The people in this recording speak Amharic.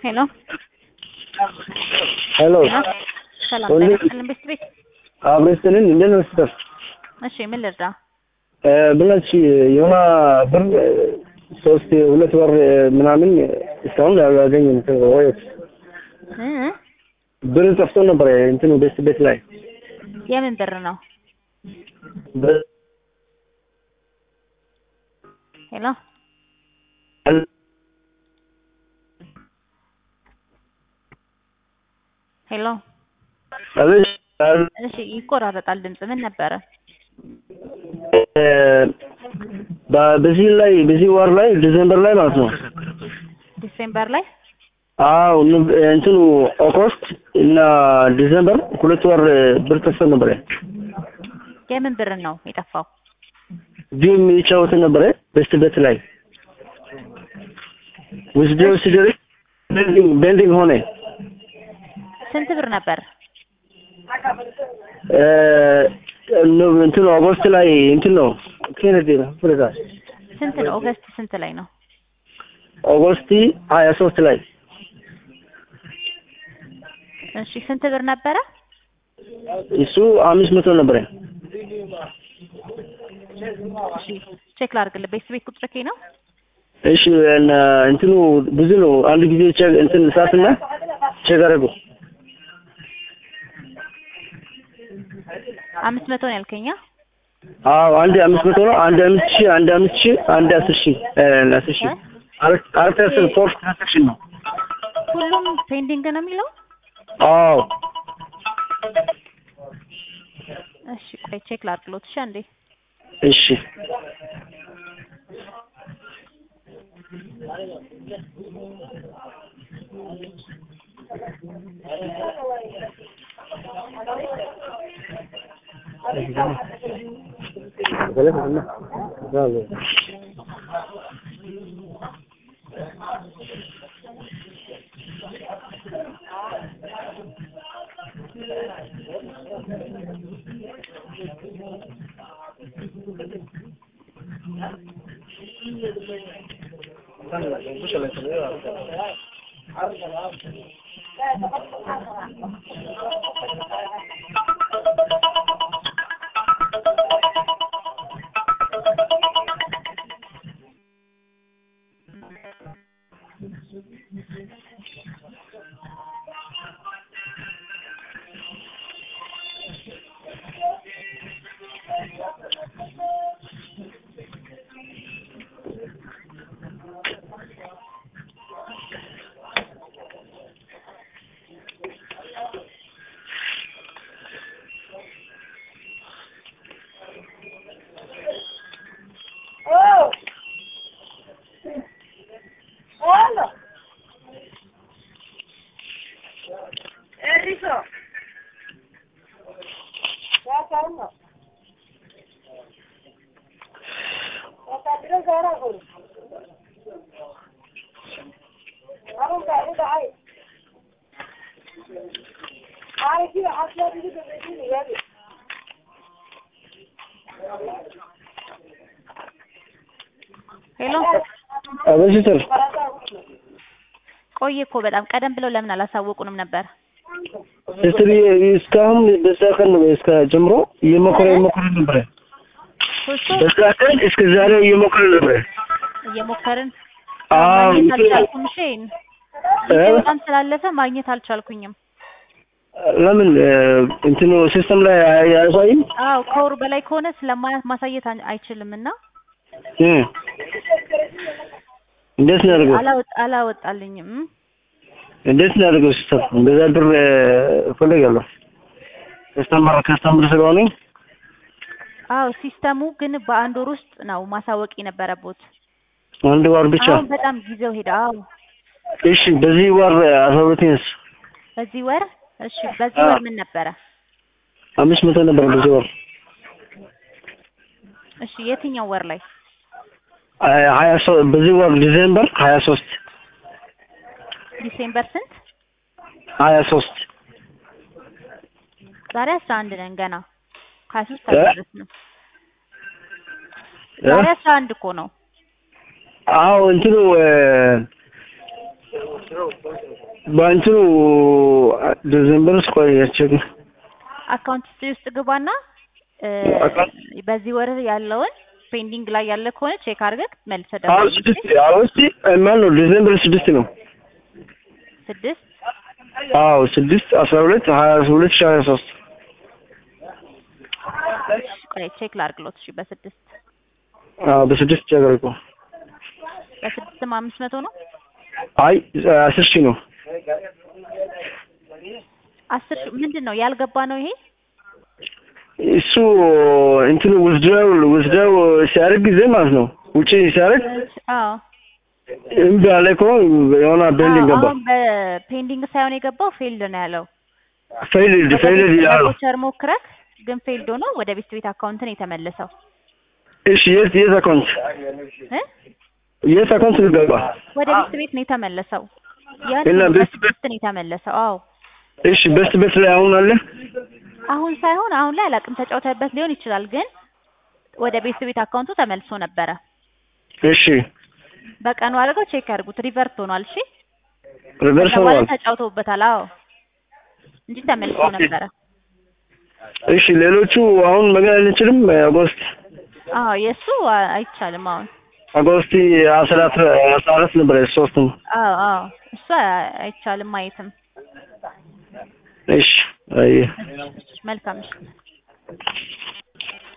ሄሎ ሄሎ ሰላም ወንድ- ጤና ይስጥልን ቤት ቤት አብረስትልን እንደት ነው ስተር እሺ ምን ልርዳ ብላች የሆነ ብር ሶስት ሁለት ወር ምናምን እስካሁን አላገኘም። ወይስ እ ብር ጠፍቶ ነበር እንትኑ ቤት ቤት ላይ የምን ብር ነው በ- ሄሎ ሄሎ አቤት፣ እሺ ይቆራረጣል ድምጽ ምን ነበረ እ፣ በ- በዚህ ላይ በዚህ ወር ላይ ዲሴምበር ላይ ማለት ነው። ዲሴምበር ላይ አዎ ኑ- እንትኑ ኦገስት እና ዲሴምበር ሁለት ወር ብር ጠፍቶ ነበር። የምን ብር ነው የጠፋው ጌም ይጫወት ነበር ቤስት ቤት ላይ ውስደው ሲደርስ ቤንዲንግ ቤንዲንግ ሆነ። ስንት ብር ነበር እ፣ ነው እንትኑ ኦገስት ላይ እንትን ነው ኬነዲ ነው ፍረዳ ስንት ነው ኦገስት ስንት ላይ ነው ኦገስት ሀያ ሶስት ላይ እሺ ስንት ብር ነበረ እሱ አምስት መቶ ነበረ። እሺ ቼክ ላድርግልህ ቤት ቤት ቁጥር ኬ ነው እሺ እና እንትኑ ብዙ ነው። አንድ ጊዜ ቼክ እንትን ሳትና ቼክ አደረጉ። አምስት መቶ ነው ያልከኛ አዎ አንድ አምስት መቶ ነው። አንድ አምስት ሺህ አንድ አምስት ሺህ አንድ አስር ሺህ እ፣ አስር ሺህ አራት አራት አስር ፎር ትራንሳክሽን ነው። ሁሉም ፔንዲንግ ነው የሚለው አዎ እሺ ቆይ ቼክ ላድርግሎት እሺ አንዴ እሺ ሄሎ አቤት ሲስተር ቆየ እኮ በጣም ቀደም ብለው ለምን አላሳወቁንም ነበር ሲስተር እስካሁን በዛ ቀን እስከ ጀምሮ እየሞከረ እየሞከረ ነበረ። ሶስቱ በዛ ቀን እስከ ዛሬ እየሞከረ ነበረ። እየሞከርን አዎ ማግኘት እንትን- አልቻልኩም እሺ ጊዜ እ? በጣም ስላለፈ ማግኘት አልቻልኩኝም ለምን እ፣ እንትኑ ሲስተም ላይ አይ- አያሳይም? አዎ ከወሩ በላይ ከሆነ ስለማያ ማሳየት አን- አይችልም እና እ። እንዴት ነው ያደርገው? አላወጥ አላወጣልኝም እንዴት ነው ያደርገው ሲስተር? እንደዛ ብር እ፣ እፈልጋለሁ ከስተመር ከስተመር ስለሆነ አዎ ሲስተሙ ግን በአንድ ወር ውስጥ ነው ማሳወቅ የነበረቦት አንድ ወር ብቻ። አሁን በጣም ጊዜው ሄደ አዎ እሺ በዚህ ወር አስራ ሁለተኛስ በዚህ ወር እሺ በዚህ አዎ። ወር ምን ነበረ አምስት መቶ ነበር በዚህ ወር እሺ የትኛው ወር ላይ ሀያ- ሀያ ሶ- በዚህ ወር ዲሴምበር ሀያ ሶስት ዲሴምበር ስንት ሀያ ሶስት ዛሬ አስራ አንድ ነን ገና ሀያ ሶስት እ? አልደረስንም ዛሬ አስራ አንድ እኮ ነው አዎ እንትኑ እ፣ በእንትኑ ዲዘምበር ውስጥ ቆያቸው አካውንት ሂስትሪ ውስጥ ግባና እ፣ አካውንት- በዚህ ወር ያለውን ፔንዲንግ ላይ ያለ ከሆነ ቼክ አድርገህ መልሰህ አዎ ደውልልኝ። ስድስት አዎ እስቲ ማን ነው ዲዘምበር ስድስት ነው ስድስት አዎ ስድስት አስራ ሁለት ሀያ ሁለት ሺህ ሀያ ሶስት ቆይ ቼክ ላድርግሎት። እሺ በስድስት አዎ በስድስት ጨገርኩ በስድስትም አምስት መቶ ነው። አይ አስር ሺህ ነው አስር ሺህ ምንድን ነው ያልገባ ነው ይሄ? እሱ እንትኑ ውዝድረው ውዝድረው ሲያደርግ ጊዜ ማለት ነው ውጪ ሲያደርግ አዎ እምቢ አለ እኮ የሆነ ቤንዲንግ አዎ፣ ገባ አሁን በፔንዲንግ ሳይሆን የገባው ፌልድ ነው ያለው። ፌይልድ ፌይልድ ይላል ቮቸር ሞክረክ ግን ፌልድ ሆኖ ወደ ቤት ቤት አካውንት ነው የተመለሰው እሺ የት የት አካውንት እ የት አካውንት ልገባ ወደ ቤት ቤት ነው የተመለሰው። ያን እና ቤት ቤት- በስድስት ነው የተመለሰው። አዎ እሺ በስት ቤት ላይ አሁን አለ አሁን ሳይሆን አሁን ላይ አላውቅም፣ ተጫውተበት ሊሆን ይችላል። ግን ወደ ቤት ቤት አካውንቱ ተመልሶ ነበረ። እሺ በቀኑ አድርገው ቼክ ያድርጉት። ሪቨርት ሆኗል። እሺ ሪቨርስ ከዛ በኋላ ሆኗል ተጫውተውበታል። አዎ እንጂ ተመልሶ ኦኬ። ነበረ። እሺ ሌሎቹ አሁን መገን አንችልም አጎስት አዎ የእሱ አ- አይቻልም። አሁን አጎስቲ አስራ አስራ አራት ነበረ ሶስቱም አዎ አዎ እሱ አ- አይቻልም ማየትም። እሺ አይ መልካም እሺ